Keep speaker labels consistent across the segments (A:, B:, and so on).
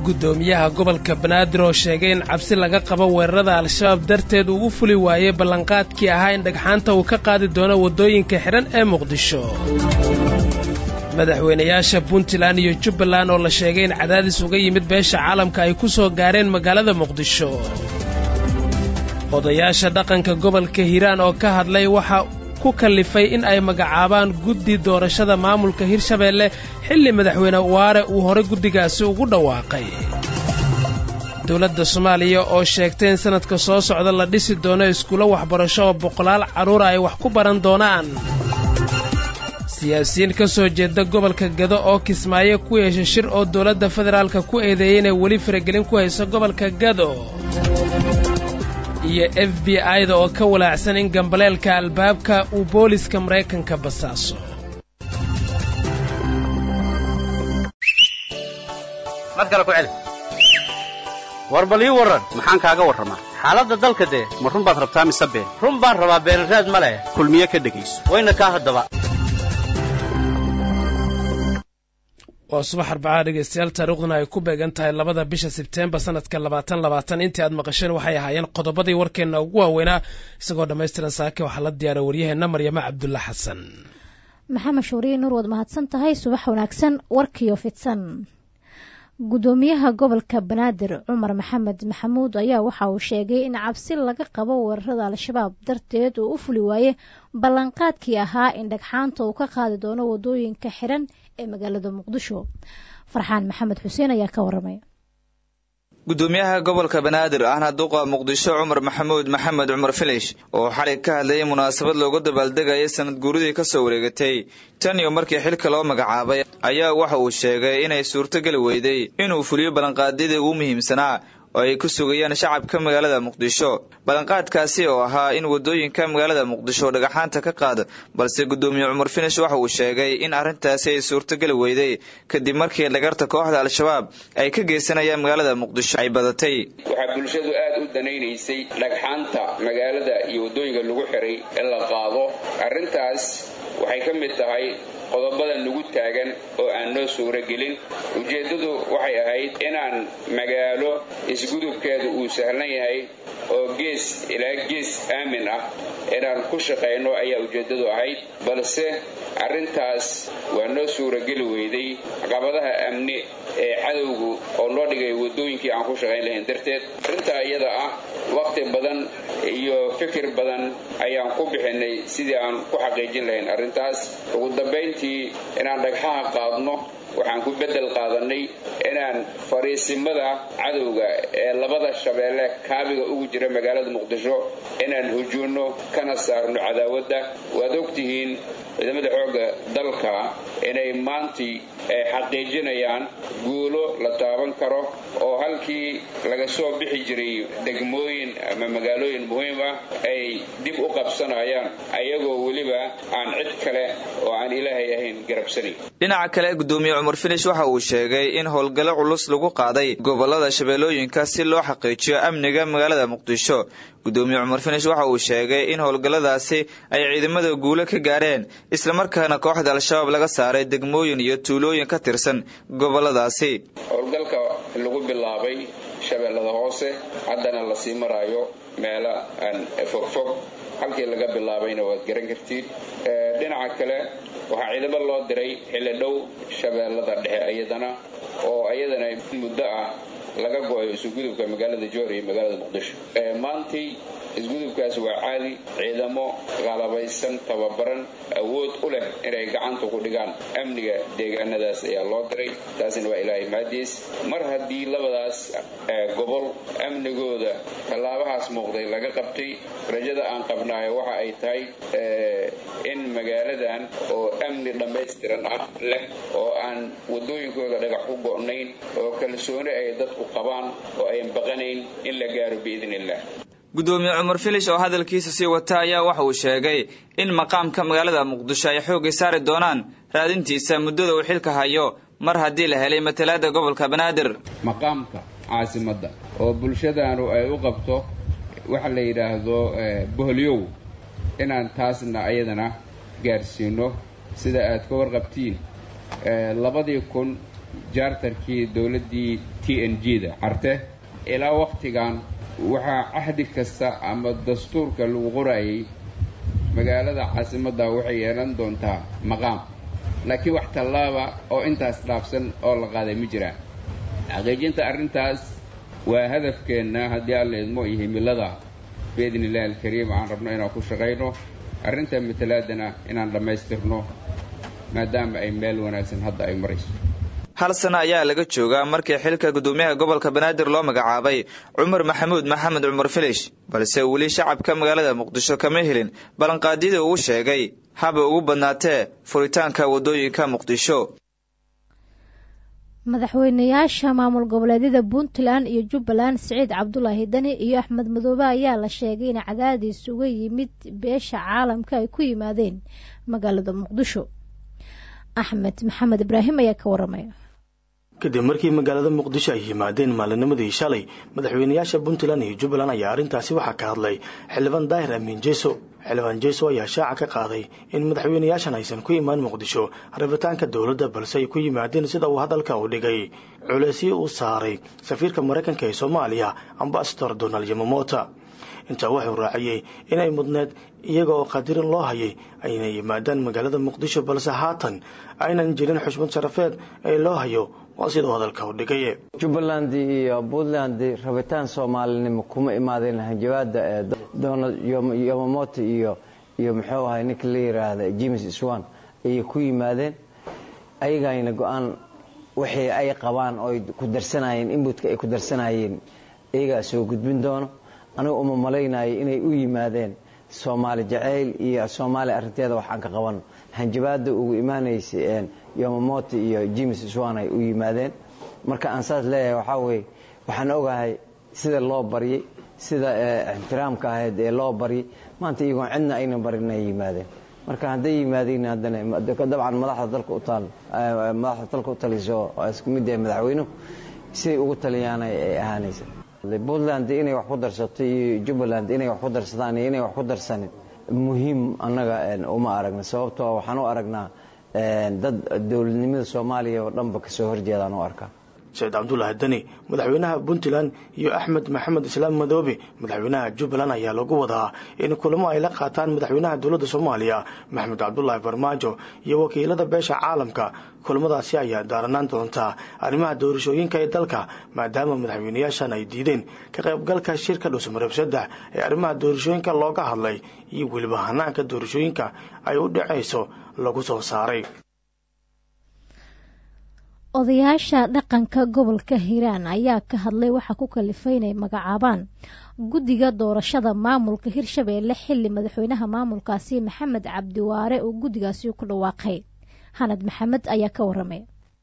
A: guddoomiyaha gobolka banaadir oo sheegay in cabsi laga qabo weerarada al-shabaab darteed uu u fuli waayey ballanqaadkii ahaa in dhagxaanta uu ka qaadi doono waddooyinka xidhan ee muqdisho madaxweynayaasha puntland iyo jubbaland oo la sheegay in cadaadis uga yimid beesha caalamka ay ku soo gaareen magaalada muqdisho odayaasha dhaqanka gobolka hiiraan oo ka hadlay waxa ku kallifay in ay magacaabaan guddi doorashada maamulka hirshabeelle xilli madaxweyne waare uu horey guddigaasi ugu dhawaaqay dowladda soomaaliya oo sheegtay in sannadka soo socda la dhisi doono iskuulo waxbarasho oo boqolaal carruura ay wax ku baran doonaan siyaasiyiin ka soo jeeda gobolka gado oo kismaayo ku yeesha shir oo dowladda federaalka ku eedeeyey inay weli faragelin ku hayso gobolka gado iyo f b i-da oo ka walaacsan in gambaleelka albaabka uu booliska maraykanka basaaso
B: war bal ii warran maxaan kaaga warramaa xaaladda dalka dee ma run baad rabtaa mise been run baan rabaa beenraad ma leh kulmiye ka dhegayso wayna kaa haddaba
A: waa subax arbacaa dhegaystayaal taariikhduna ay ku beegan tahay labada bisha sebteembar sanadka labaatan labaatan intii aad maqasheen waxay ahaayeen qodobadii warkeenna ugu waaweynaa isagoo dhammaystiran saake waxaa la diyaara waryaheenna maryamo cabdulla xasan
C: maxamed shuuriye nuur waad mahadsan tahay subax wanaagsan warkiyo fidsan guddoomiyaha gobolka banaadir cumar maxamed maxamuud ayaa waxa uu sheegay in cabsi laga qabo weerarada al-shabaab darteed uu u fuli waaye ballanqaadkii ahaa in dhagxaanta uu ka qaadi doono wadooyinka xiran ee magaalada muqdisho farxaan maxamed xuseen ayaa ka waramay
D: gudoomiyaha gobolka banaadir ahna duqa muqdisho cumar maxamuud maxamed cumar filish oo xalay ka hadlayay munaasabad loogu dabaaldegayay sanad guuridii kasoo wareegatay tan iyo markii xilka loo magacaabay ayaa waxa uu sheegay inay suurtogeli weyday inuu fuliyo ballanqaadyadii ugu muhiimsanaa oo ay ku sugayaan shacabka magaalada muqdisho ballanqaadkaasi oo ahaa in wadooyinka magaalada muqdisho dhagaxaanta ka qaado balse gudoomiye cumar finish waxa uu sheegay in arrintaasi ay suurtogeli weyday kadib markii dhagarta kooxda al-shabaab ay ka geysanayaan magaalada muqdisho ay badatay
E: waxaa bulshadu aad u danaynaysay dhagxaanta magaalada iyo waddooyinka lagu xiray in la qaado arrintaas waxay ka mid tahay qodobada nagu taagan oo aan noo suuro gelin ujeeddadu waxay ahayd inaan magaalo isgudubkeedu uu sahlan yahay oo gees ilaa gees aamin ah inaan ku shaqayno ayaa ujeeddadu ahayd balse arrintaas waa noo suurogeli weyday caqabadaha amni ee cadowgu oo noo dhigay waddooyinkii aan ku shaqayn lahayn darteed arrintaa iyada ah wakhti badan iyo fikir badan ayaan ku bixinay sidii aan ku xaqiijin lahayn arrintaas ugu dambayntii inaan dhagxaha qaadno waxaan ku beddel qaadanay inaan fariisimada cadowga ee labada shabeelle kaabiga ugu jira magaalada muqdisho inaan hujuunno kana saarno cadaawadda waad ogtihiin ciidamada xoogga dalka inay maantii ay xaqiijinayaan guulo la taaban karo oo halkii laga soo bixi jiray degmooyin ama magaalooyin muhiim ah ay dib u qabsanayaan ayagoo weliba aan cid kale oo aan ilaahay ahayn garabsanayn
D: dhinaca kale gudoomiye cumar finish waxa uu sheegay in howlgallo culus lagu qaaday gobolada shabeellooyinka si loo xaqiijiyo amniga magaalada muqdisho gudoomiye cumar finish waxa uu sheegay in howlgalladaasi ay ciidamada guulo ka gaareen islamarkaana kooxda al-shabaab laga saaray degmooyin iyo tuulooyin ka tirsan goboladaasi
E: howlgalka lagu bilaabay shabeellada hoose haddana lasii maraayo meelo aan fogfog halkii laga bilaabayna waad garan kartiin dhinaca kale waxaa ciidamo loo diray xilli dhow shabeellada dhexe iyadana oo iyadana muddo ah laga go-ayo isugudubka magaalada joor iyo magaalada muqdisho maantii isgudubkaas waa caadi ciidamo qalabaysan tababaran awood u leh inay gacanta ku dhigaan amniga deegaanadaas ayaa loo diray taasina waa ilaahay maadiis mar haddii labadaas gobol amnigooda tallaabahaas muuqday laga qabtay rajada aan qabnaayo waxa ay tahay in magaaladan oo amni dhammaystiran ah leh oo aan wadooyinkooda dhagax ku go'nayn oo kalsooni ay dadku qabaan oo ayan baqanayn in la gaaro biidn illah
D: gudoomiye cumar filish oo hadalkiisa sii wata ayaa waxa uu sheegay in maqaamka magaalada muqdisho ay xoogay saari doonaan raadintiisa muddada uu xilka hayo mar haddii la helay matalaada gobolka banaadir
F: maqaamka caasimadda oo bulshadaanu ay u qabto waxa la yidhaahdo boholyow inaan taasna ayadana gaarsiino sida aad ka warqabtiin labadii kun jaartarkii dowladdii t n g da carte ilaa wakhtigan waxaa cahdi kasta ama dastuurka lagu qorayay magaalada caasimadda waxay yeelan doontaa maqaam laakiin wax tallaaba oo intaas dhaafsan oo la qaaday ma jiraan xaqiijinta arrintaas waa hadafkeenna haddii alla idmo iyo himilada biidni illahi alkariim aan rabno inaan ku shaqayno arrinta matalaadana inaan dhammaystirno maadaama ay meel wanaagsan hadda ay marayso
D: hal sano ayaa laga joogaa markii xilka gudoomiyaha gobolka banaadir loo magacaabay cumar maxamuud maxamed cumar filish balse weli shacabka magaalada muqdisho kama helin ballanqaadyadii uu sheegay haba ugu badnaatee furitaanka waddooyinka muqdisho
C: madaxweynayaasha maamul goboleedyada puntland iyo jubbaland siciid cabdulaahi dani iyo axmed madoobe ayaa la sheegay in cadaadiis uga yimid beesha caalamka ay ku yimaadeen magaalada muqdisho axmed maxamed ibraahim ayaa ka waramaya
G: kadib markii magaalada muqdisho ay yimaadeen maalinimadii shalay madaxweynayaasha puntland iyo jubbaland ayaa arrintaasi waxaa ka hadlay xildhibaan daahir amiin jeeso xildhibaan jeeso ayaa shaaca ka qaaday in madaxweynayaashan aysan ku imaan muqdisho rabitaanka dowladda balse ay ku yimaadeen sida uu hadalka u dhigay culeysyo uu saaray safiirka maraykanka ee soomaaliya ambasador donald yamamota intaa wuxuu raaciyey inay mudneed iyaga oo qadirin loo hayay ayna yimaadaan magaalada muqdisho balse haatan aynan jirin xushmad sharafeed ee loo hayo waa siduu hadalka u dhigay
H: jubbaland iyo puntland rabitaan soomaalinimo kuma imaadeen hanjabaada ee donald yomamoto iyo iyo muxuu ahay ninka la yiraahda james swan ayay ku yimaadeen ayagayna go-aan wixii ay qabaan oo ku darsanayeen inbutka ay ku darsanayeen iyagaa soo gudbin doono anigu uma malaynayo inay u yimaadeen soomaali jacayl iyo soomaaliya arrinteeda waxaan ka qaban hanjabaada ugu imaanaysa yomamoto iyo james swan ay u yimaadeen marka aan saas leeyahay waxaa weye waxaan ogahay sida loo baryay sida ixtiraamka ahayd ee loo baryay maanta iyagoon cidna aynan barin ay yimaadeen marka hadday yimaadeen haddana dabcan madaxda dalka u taal madaxda dalka u taliso isku mid yahay madaxweynuhu siday ugu taliyaana ay ahaanaysa puntland inay wax ku darsato iyo jubbaland inay wax ku darsadaan iyo inay wax ku darsanin muhiim annaga uma aragna sababtoo waxaan u aragnaa dad dowladnimada soomaaliya oo dhanba kasoo horjeedaan u arkaa
G: saciid cabdulaahi dani madaxweynaha puntland iyo axmed maxamed islaam madoobe madaxweynaha jubbaland ayaa lagu wadaa in kulamo ay la qaataan madaxweynaha dowladda soomaaliya maxamed cabdulaahi farmaajo iyo wakiilada beesha caalamka kulamadaasi ayaa daaranaan doontaa arrimaha doorashooyinka ee dalka maadaama madaxweynayaashan ay diideen ka qaybgalka shirka dhusmarab saddex ee arrimaha doorashooyinka looga hadlay iyo weliba hanaanka doorashooyinka ay u dhacayso lagu soo saaray
C: odayaasha dhaqanka gobolka hiiraan ayaa ka hadlay waxaa ku kalifay inay magacaabaan guddiga doorashada maamulka hirshabeelle xilli madaxweynaha maamulkaasi maxamed cabdiwaare uu guddigaasi ku dhawaaqay hanad maxamed ayaa ka waramay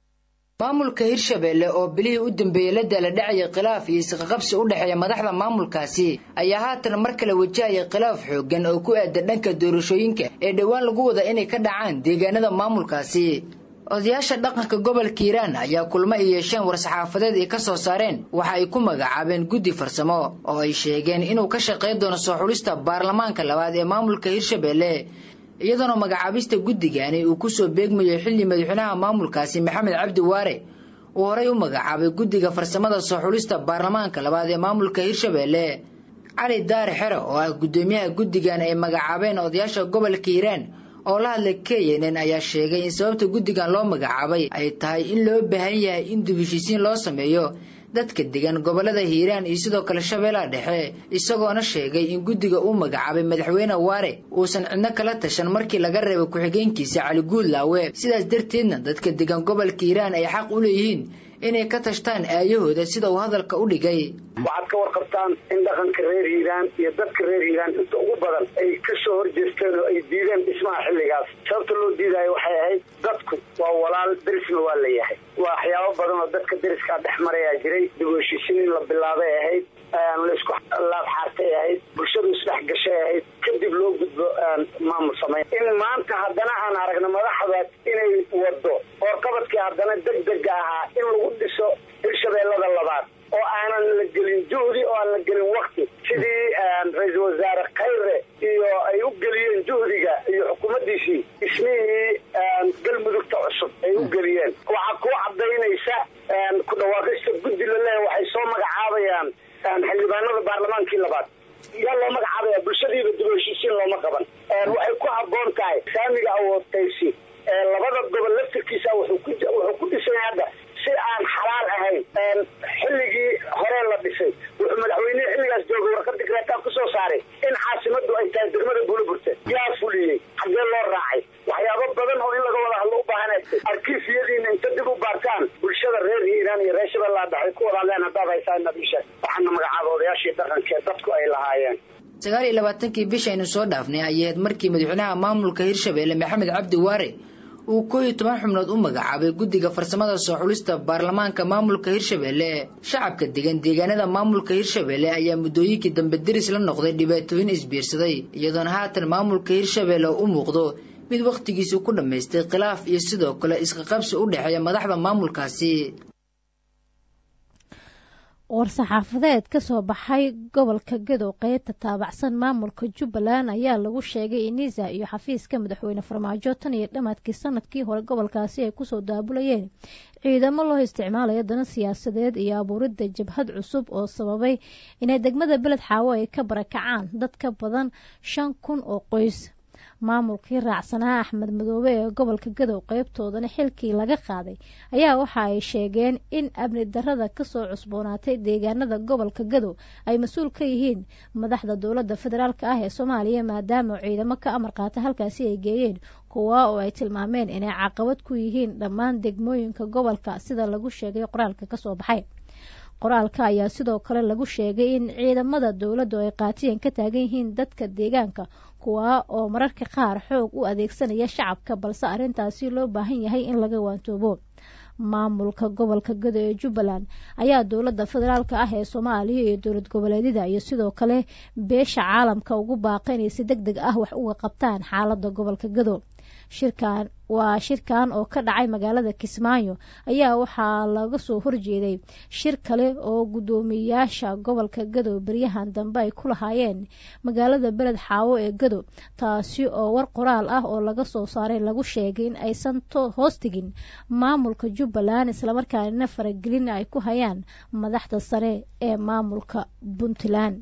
I: maamulka hirshabeelle oo bilihii u dambeeyey la daala dhacaya khilaaf iyo isqaqabsi u dhexeeya madaxda maamulkaasi ayaa haatan mar kale wajahaya khilaaf xooggan oo ku aadan dhanka doorashooyinka ee dhowaan lagu wada inay ka dhacaan deegaanada maamulkaasi odayaasha dhaqanka gobolka hiiraan ayaa kulmo ay yeesheen war-saxaafadeed ay ka soo saareen waxa ay ku magacaabeen guddi farsamo oo ay sheegeen inuu ka shaqayn doono soo xulista baarlamaanka labaad ee maamulka hirshabeelle iyadoona magacaabista guddigani uu kusoo beegmayo xilli madaxweynaha maamulkaasi maxamed cabdi waare uu horey u magacaabay guddiga farsamada soo xulista baarlamaanka labaad ee maamulka hirshabeelle cali daare xero oo ah guddoomiyaha guddigan ay magacaabeen odayaasha gobolka hiiraan oo la hadlay knn ayaa sheegay in sababta guddigan loo magacaabay ay tahay in loo baahan yahay in dib heshiisiin loo sameeyo dadka degan gobolada hiiraan iyo sidoo kale shabeellaha dhexe isagoona sheegay in guddiga uu magacaabay madaxweyne waare uusan cidno kala tashan markii laga reebay ku-xigeenkiisa cali guudlaawe sidaas darteedna dadka degan gobolka hiiraan ay xaq u leeyihiin inay ka tashtaan aayahooda sida uu hadalka u dhigay
J: waxaad ka warqabtaan in dhaqanka reer hiiraan iyo dadka reer hiiraan inta ugu badan ay ka soo horjeesteen oo ay diideen dhismaha xilligaas sababta loo diidaayo waxay ahayd dadku waa walaal derisna waa la yahay waa waxyaabo badan oo dadka deriskaa dhex marayaa jiray dib u heshiisiin in la bilaabay ahayd laisku laab xaartay ahayd bulshadu isdhex gashay ahayd kadib loo gudbo maamul samayn in maanta haddana aan aragno madaxdaas inay wado oorqabadkii haddana degdega ahaa in lagu dhiso hirshabeellada labaad oo aanan la gelin juhdi oo aan la gelin wakti sidii ra-iisul wasaare khayre iyo ay u geliyeen juhdiga iyo xukuumaddiisii ismihii galmudugta cusub ay u geliyeen waxaa ku cadaynaysa reer hiiraan iyo reer shabeellaa dhexe ku walaadeen haddaad haysaa inaad ii sheeg waxaana magacaaba odayaashii dhaqanka ee dadku ay lahaayeen
I: sagaal iyo labaatankii bishaynu soo dhaafnay ayahayd markii madaxweynaha maamulka hirshabeelle maxamed cabdi waare uu koo iyo toban xubnood u magacaabay guddiga farsamada soo xulista baarlamaanka maamulka hirshabeelle shacabka degan deegaanada maamulka hirshabeelle ayaa muddooyinkii dambe deris la noqday dhibaatooyin isbiirsaday iyadoona haatan maamulka hirshabeelle u muuqdo mid wakhtigiisu ku dhammaystay khilaaf iyo sidoo kale isqaqabsi u dhexeeya madaxda maamulkaasi
C: war-saxaafadeed ka soo baxay gobolka gadow qeybta taabacsan maamulka jubbaland ayaa lagu sheegay inisa iyo xafiiska madaxweyne farmaajo tan iyo dhammaadkii sanadkii hore gobolkaasi ay kusoo daabulayeen ciidamo loo isticmaalayo dana siyaasadeed iyo abuuridda jabhad cusub oo sababay inay degmada beled xaawo ay ka barakacaan dad ka badan shan kun oo qoys maamulkii raacsanaa axmed madoobe ee gobolka gadow qeybtoodana xilkii laga qaaday ayaa waxa ay sheegeen in amni darada kasoo cusboonaatay deegaanada gobolka gadow ay mas-uul ka yihiin madaxda dowladda federaalk ah ee soomaaliya maadaama ciidamo ka amar qaata halkaasi ay geeyeen kuwa oo ay tilmaameen inay caqabad ku yihiin dhammaan degmooyinka gobolka sida lagu sheegay qoraalka kasoo baxay qoraalka ayaa sidoo kale lagu sheegay in ciidamada dowladdu ay qaatiyan ka taagan yihiin dadka deegaanka kuwa oo mararka qaar xoog u adeegsanaya shacabka balse arrintaasi loo baahan yahay in laga waantoobo maamulka gobolka gado ee jubbaland ayaa dowladda federaalk ah ee soomaaliya iyo dowlad goboleedyada iyo sidoo kale beesha caalamka ugu baaqa inay si deg deg ah wax uga qabtaan xaaladda gobolka gado shirkan waa shirkan oo ka dhacay magaalada kismaayo ayaa waxaa laga soo horjeeday shir kale oo guddoomiyayaasha gobolka gadow beryahan dambe ay ku lahaayeen magaalada beled xaawo ee gadow taasi oo war qoraal ah oo laga soo saaray lagu sheegay in aysan hoos tegin maamulka jubbaland islamarkaanina faragelin ay ku hayaan madaxda sare ee maamulka puntland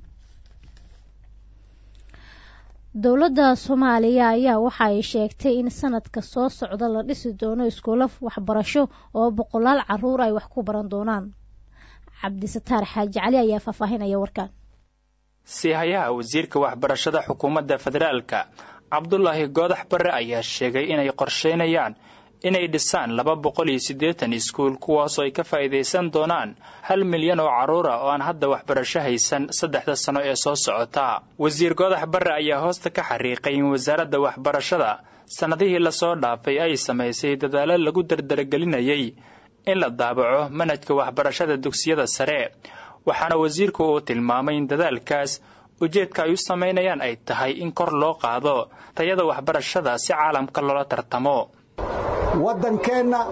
C: dowladda soomaaliya ayaa waxa ay sheegtay in sanadka soo socda la dhisi doono iskuulo waxbarasho oo boqolaal caruur ay wax ku baran doonaan cabdisataar xaaji cali ayaa faahfaahinaya warkan
K: siihayaha wasiirka waxbarashada xukuumadda federaalka cabdulaahi goodax barre ayaa sheegay inay qorsheynayaan inay dhisaan laba boqol iyo siddeetan iskuul kuwaasoo ay ka faa'iidaysan doonaan hal milyan oo carruura oo aan hadda waxbarasho haysan saddexda sano ee soo socota wasiir goodax barre ayaa hoosta ka xariiqay in wasaaradda waxbarashada sannadihii lasoo dhaafay ay samaysay dadaalo lagu dardaragelinayay in la daabaco manhajka waxbarashada dugsiyada sare waxaana wasiirku uu tilmaamay in dadaalkaas ujeedka ay u samaynayaan ay tahay in kor loo qaado tayada waxbarashada si caalamka loola tartamo
L: waddankeenna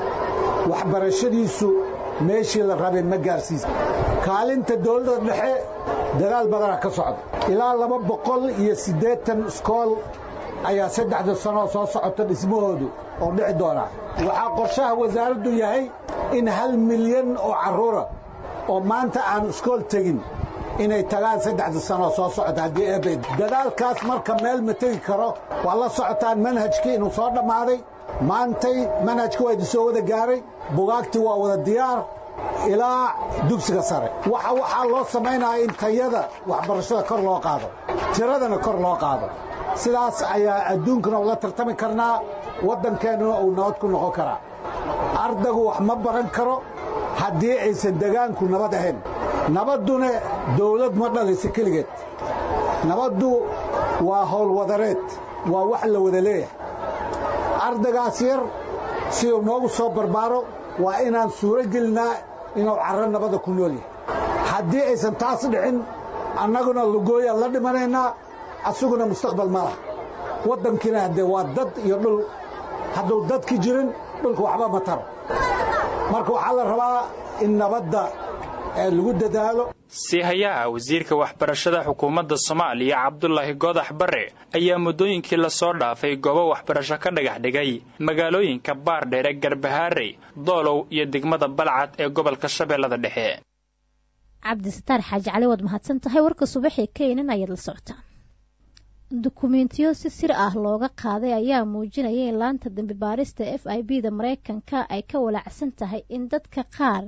L: waxbarashadiisu meeshii la rabay ma gaarsiisa kaalinta dawladda dhexe dadaal badana ka socda ilaa laba boqol iyo siddeetan iskool ayaa saddexda sanoo soo socota dhismahoodu oo dhici doonaa waxaa qorshaha wasaaraddu yahay in hal milyan oo carruura oo maanta aan iskool tegin inay tagaan saddexda sanoo soo socota haddii eebed dadaalkaas marka meel ma tegi karo waa la socotaan manhajkii inuu soo dhammaaday maantay manhajka waa idin soo wada gaaray bugaagtii waa wada diyaar ilaa dugsiga sare waxa waxaa loo samaynaya in tayada waxbarashada kor loo qaado tiradana kor loo qaado sidaas ayaa adduunkana ula tartami karnaa waddankeennuna uu nabad ku noqon karaa ardaygu wax ma baran karo haddii aysan degaanku nabad ahayn nabadduna dawlad ma dhalaysa keligeed nabaddu waa howlwadareed waa wax la wada leeyahay ardaygaas yar siduu noogu soo barbaaro waa inaan suuro gelinaa inuu carro nabadda ku nool yahay haddii aysan taas dhicin annaguna lugooyaan la dhimanaynaa asaguna mustaqbal ma lah waddankiina haddee waa dad iyo dhul hadduu dadki jirin dhulka waxba ma taro marka waxaa la rabaa in nabadda lagu dadaalo
K: siihayaha wasiirka waxbarashada xukuumadda soomaaliya cabdulaahi goodax barre ayaa muddooyinkii lasoo dhaafay goobo waxbarasho ka dhagax dhigay magaalooyinka baardheere garbahaarey doolow iyo degmada balcad ee gobolka shabeellada dhexe
C: cabdisataar xaaji cali waad mahadsan tahay warka subaxee keenan ayaad la socotaan dukumeentiyo si sir ah looga qaaday ayaa muujinaya in laanta dambi baarista f i b da mareykanka ay ka walaacsan tahay in dadka qaar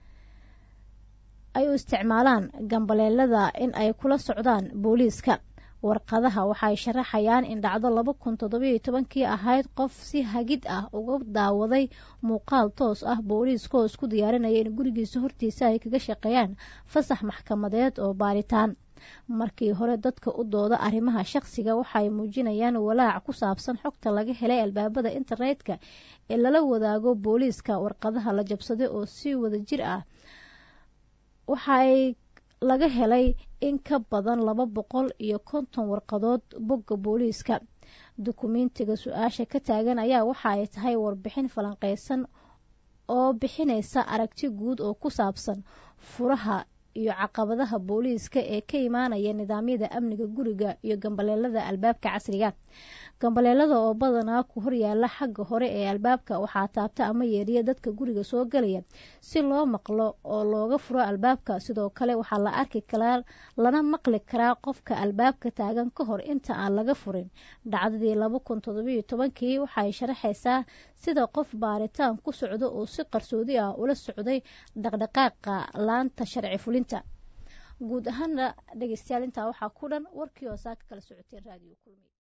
C: ay u isticmaalaan gambaleelada in ay kula socdaan booliiska warqadaha waxay sharaxayaan in dhacdo laba kun toddobiyo tobankii ahayd qof si hagid ah uga daawaday muuqaal toos ah booliiskaoo isku diyaarinaya in gurigiisa hortiisa ay kaga shaqeeyaan fasax maxkamadeed oo baaritaan markii hore dadka u dooda arrimaha shaqsiga waxay muujinayaan walaac ku saabsan xogta laga helay albaabada internetka ee lala wadaago booliiska warqadaha la jabsaday oo si wada jir ah waxaay laga helay in ka badan laba boqol iyo konton warqadood bogga booliiska dukumentiga su-aasha ka taagan ayaa waxa ay tahay warbixin falanqeysan oo bixinaysa aragti guud oo ku saabsan furaha iyo caqabadaha booliiska ee ka imaanaya nidaamyada amniga guriga iyo gambaleelada albaabka casriga gambaleelada oo badanaa ku horyaala xagga hore ee albaabka waxaa taabta ama yeeriya dadka guriga soo galaya si loo maqlo oo looga furo albaabka sidoo kale waxaa la arki karaa lana maqli karaa qofka albaabka taagan ka hor inta aan laga furin dhacdadii laba kun toddobiyo tobankii waxay sharaxaysaa sida qof baaritaan ku socdo oo si qarsoodi ah ula socday dhaqdhaqaaqa laanta sharci fulinta guud ahaana dhegeystayaal intaa waxaa ku dhan warkii oo saa ka kala socoteen raadiyo kulmi